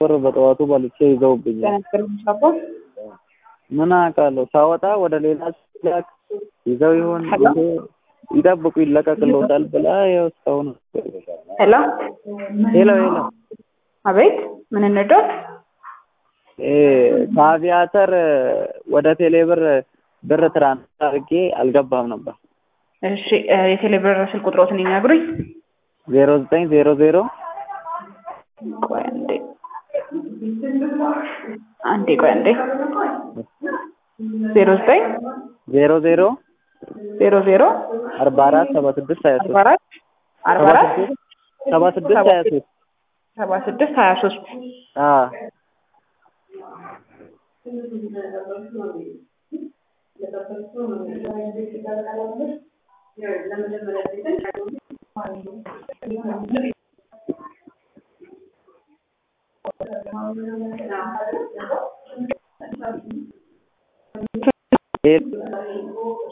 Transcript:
ብር በጠዋቱ በልቼ ይዘውብኛል። ምን አውቃለሁ። ሳወጣ ወደ ሌላ ሲላክ ይዘው ይሆን ይዞ ይጠብቁ ይለቀቅልዎታል ብላ ያው እስካሁን ሄሎ ሄሎ ሄሎ አቤት፣ ምን እንርዳት? እ ከአቪያተር ወደ ቴሌብር ብር ትራንስፈር አድርጌ አልገባም ነበር። እሺ እ የቴሌብር ስልክ ቁጥሮትን ይነግሩኝ። ዜሮ ዘጠኝ ዜሮ ዜሮ ቆይ አንዴ አንዴ ቆይ አንዴ ዜሮ ዘጠኝ ዜሮ ዜሮ ዜሮ ዜሮ አርባ አራት ሰባ ስድስት ሀያ አርባ ሶስት አራት አርባ አራት ሰባ ስድስት ሀያ ሶስት ሰባ ስድስት ሀያ ሶስት አዎ ሄሎ